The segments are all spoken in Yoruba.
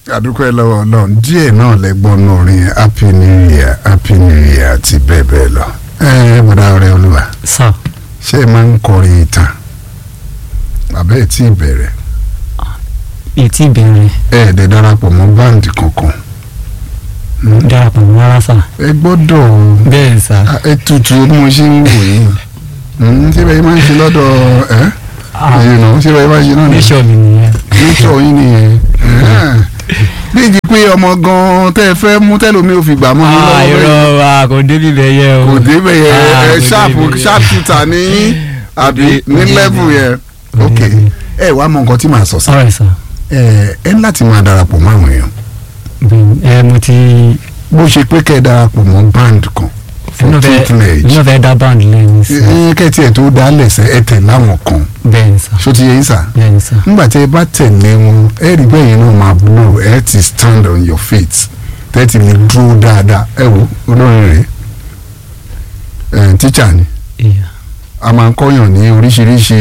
àdúpẹ́ lọ́wọ́ ọlọ́run díẹ̀ náà lẹ́gbọ́n náà orin happy new year happy new year àti bẹ́ẹ̀ bẹ́ẹ̀ lọ. ẹ ẹ bọ̀dá ọ̀rẹ́ olúwa sà ṣé ẹ máa ń kọrin ìtàn àbẹ́ ẹ̀ tí ì bẹ̀rẹ̀ ètí ìbẹ̀rẹ̀ ẹ ẹ̀ dẹ̀ darapọ̀ mọ́ báǹdì kankan. Hmm? darapọ̀ mọ́ rárá sà ẹ gbọ́dọ̀ bẹ́ẹ̀ sà ah, ẹ tutù bí mo ṣe ń wò yín Hmm, ṣé bẹ́ẹ̀ máa ń ṣe lọ́dọ̀ ẹ́ ẹ̀yìn náà ṣé bẹ́ẹ̀ máa ń ṣe náà nìyẹn níṣọ́ mi nìyẹn nítorí yín nìyẹn bí ìdí pé ọmọ gan tẹ́ ẹ fẹ́ mú tẹ́lómi ò fi gbà mọ́ yín ah lọ́wọ́ bẹ́ẹ̀. irọ́ wa kò débi bẹ́ẹ̀ yẹ o kò débẹ̀ yẹn Ah, ẹ kò ṣáàpù débẹ̀. ṣáàpùtà ní yín àbí dé- ní kò dé- lẹ́vù yẹn kò ok débẹ̀. ẹ wàá mọ nǹkan tí màá sọ sí ọ̀rẹ́ sà ẹ ẹ ní láti máa darapọ̀ mọ́ àwọn èèyàn bẹ́ẹ̀ ẹ mo ti bó ṣe pé kẹ́ ẹ darapọ̀ mọ́ band kan for inú fẹ́ tutelage inú fẹ́ dá báńdì lẹ́yìn sà ẹ kẹ́tì ẹ̀ tó dá lẹ̀sẹ̀ ẹ tẹ̀ láwọn kan bẹ́ẹ̀ sà ṣó ti yẹ yín sà bẹ́ẹ̀ sà nígbà tí ẹ bá tẹ̀lé wọn ẹ rí bẹ́ẹ̀ yẹn náà máa blow ẹ ti stand on your feet tẹ́tì lè dúró dáadáa ẹ wo olórin rèé ẹ̀ tíṣà ni ìyá a máa ń kọ́yàn ní oríṣiríṣi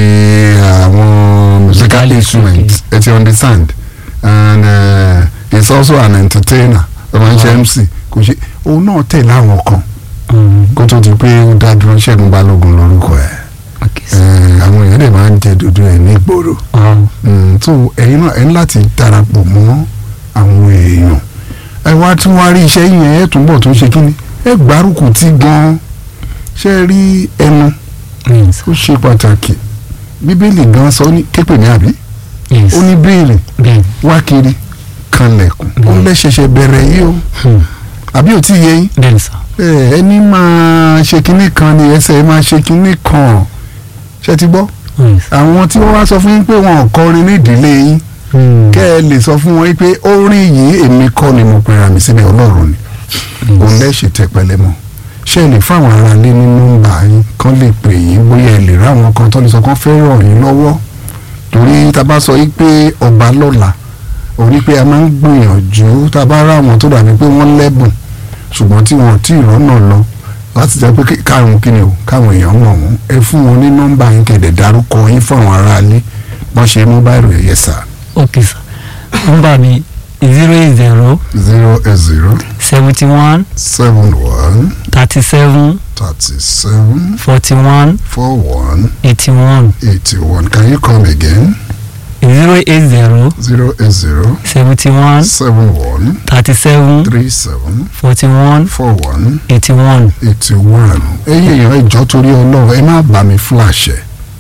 àwọn musical Musical instruments ẹ ti understand and uh, he's also an entertainer ẹ máa ń ṣe Wow. MC kò ṣe òun náà tẹ̀lé àwọn kan um, kó tó di pé ó dá dúró Ṣẹ́gun Balógun lórúkọ ẹ̀ ok sà Eh, àwọn èèyàn dẹ̀ máa ń jẹ dúdú ẹ̀ ní ìgboro um, Mm, so ẹ̀yin náà ẹ̀ ń láti darapọ̀ mọ́ àwọn èèyàn ẹ wá tún wá rí iṣẹ́ yẹn ẹ̀ túnbọ̀ tó ṣe kí ni ẹ gbárùkù tí gan-an ṣe rí ẹnu bẹ́ẹ̀ sà ó ṣe pàtàkì bíbélì gan sọ ní képe ní àbí yes ó ní béèrè bẹ́ẹ̀ wá kiri kanlẹ̀kùn ó Mm. lẹ́sẹsẹ bẹ̀rẹ̀ yìí o hmm, àbí ò tí ì yé yín bẹ́ẹ̀ sà ẹ, ẹni máa ṣe kinní kan ni ẹsẹ̀ máa ṣe kinní kan ṣe ti gbọ́ yes àwọn tí wọ́n wá sọ fún yín pé wọn ò kọrin ní ìdílé yín hmm, kẹ́ ẹ lè sọ fún wọn pé orin yìí èmi kọ́ ni mo pera mi síbẹ̀ ọlọ́run ni òun lẹ́sẹ̀ tẹpẹlẹ mọ́ ṣé ẹ lè fáwọn ará lé ní nọ́mbà yín kán lè pè yín bóyá ẹ lè ráwọn kan tó lè sọ kán fẹ́ ràn yín lọ́wọ́ torí tá a bá sọ yìí pé ọba lọ́la orí pé a máa ń gbìyànjú tá a bá ráwọn tó dàbí pé wọ́n lẹ́bùn ṣùgbọ́n tí wọ́n tí ì rọ́nà lọ láti jẹ́ pé kí- káàrún kí ni o káwọn èèyàn mọ̀ wọ́n ẹ fún wọn ní nọ́mbà yín kẹ̀dẹ̀ dárúkọ yín fún àwọn ará lé wọ́n ṣe mú báyìí rẹ̀ yẹ sà ok sà nọ́mbà mi zero eight zero zero eight zero seventy one seven one thirty seven thirty seven forty one four one eighty one eighty one can you come again zero eight zero zero eight zero seventy one seven one thirty seven three seven forty one four one eighty one eighty one ẹ̀yin èèyàn ìjọ torí Ọlọ́run ẹ má bá mi flash ẹ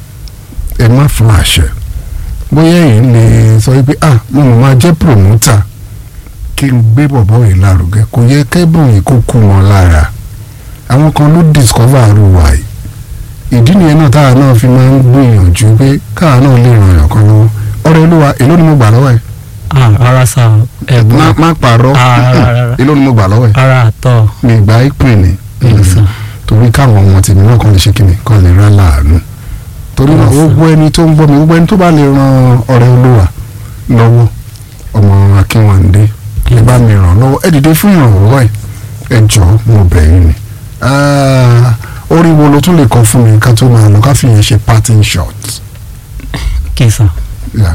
ẹ má flash ẹ bóyá èyí lè sọ wípé ah mo mọ̀ máa jẹ́ promoter kí n gbé bọ̀bọ̀ yìí lárugẹ kò yẹ kẹ́bùn yìí kó kú wọn lára àwọn kan ló discover àrùwà yìí ìdí nìyẹn náà táwa náà fi máa ń gbìyànjú pé káwa náà lè ràn yàn kan lọ́wọ́ ọ̀rẹ́ olúwa èló ni mo gbà lọ́wọ́ ẹ̀ ah rárá sà má ẹ̀gbọ́n má pààrọ̀ Ah, rárá, rárá. èló ni mo gbà lọ́wọ́ ẹ̀ rárá àtọ̀ mi ìgbà ìpè ní Yes, sir. torí káwọn ọmọ tèmi náà kàn lè ṣe kíni kàn lè rán láàánú torí náà Yes, sir. gbogbo ẹni tó ń gbọ́ mi gbogbo ẹni tó bá lè ran ọ̀rẹ́ olúwa lọ́wọ́ ọmọ akínwándé ẹ bá mi ràn lọ́wọ́ ẹ dìde fún ìrànlọ́wọ́ ẹ̀ ẹ jọ̀ọ́ mo bẹ̀ yín ni Ah, orí wo ló tún lè kọ fún mi ká tó máa lọ ká fi yẹn ṣe parting shot. ok sà. Yeah.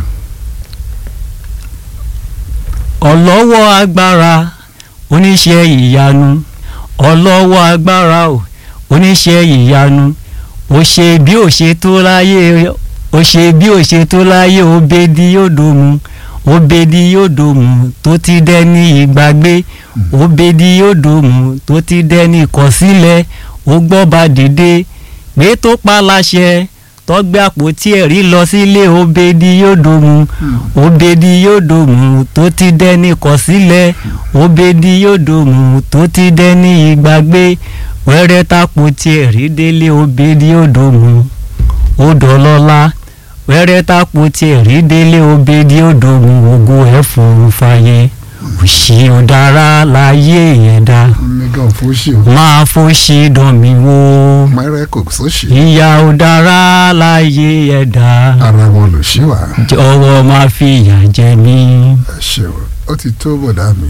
ọlọ́wọ́ agbára oníṣẹ́ ìyanu ọlọ́wọ́ agbára o oníṣẹ́ ìyanu ó ṣe bí ó ṣe tó láyé ó ṣe bí ó ṣe tó láyé ó bèdí yóò dòmù ó bèdí yóò dòmù tó ti dẹ́ni ìgbàgbé ó bèdí yóò dòmù tó ti dẹ́ni ìkọ̀sílẹ̀ ó gbọ́ba dìde pé tó pa láṣẹ tọ́gbẹ́ àpótí ẹ̀rí lọ sílé ó bèdí yóò dòmù òbèdì yóò dòmù tó ti dẹni kọ̀sílẹ̀ òbèdì yóò dòmù tó ti dẹni ìgbàgbé wẹ́rẹ́ tapo tiẹ̀ rí délé òbèdì yóò dòmù ó dọ̀lọ́lá wẹ́rẹ́ tapo tiẹ̀ rí délé òbèdì yóò dòmù ògo ẹ̀ fòrò fàyè òṣì ọ̀dára láyé ẹ̀dá mega fóṣì o máa fòṣì dán mi wò mẹ́rẹ́ kò sóṣì ìyà ọ̀dára láyé ẹ̀dá ara wọn lò ṣí wà. jọ̀wọ́ máa fi ìyà jẹ mí. ẹ ṣe o ó ti tó bọ̀dá mi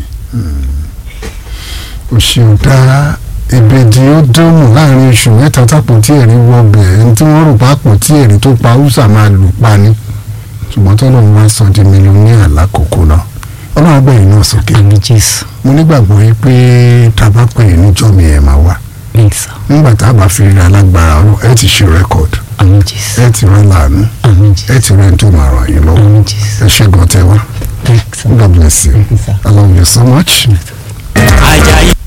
òṣèlú dá ìbejì ó dóòmù láàrin oṣù mẹ́ta tápò tí èrè wọbẹ̀ ẹni tí wọ́n rò pápò tí èrè tó pa húsà máa lù pa ni ṣùgbọ́n tọ́lọ̀ ń wá sọ di mílíọ̀nìyà lákòókò náà ọlọ́run agbẹ̀yìn náà sókè àmì jésù mo nígbàgbọ́ yìí pé tá a bá pè é níjọ́ mi ẹ̀ máa wá bẹ́ẹ̀ sà nígbà tá a bá fi rí alágbára ọlọ́ ẹ ti ṣe rẹ́kọ̀dù àmì jésù ẹ ti rẹ́ làánú àmì ẹ jésù ti rẹ́ tó máa ràn yín lọ́wọ́ àmì jésù ẹ ṣe gan tẹ wá bẹ́ẹ̀ sà God bless you Thank you, sir. I love you so much. ajayi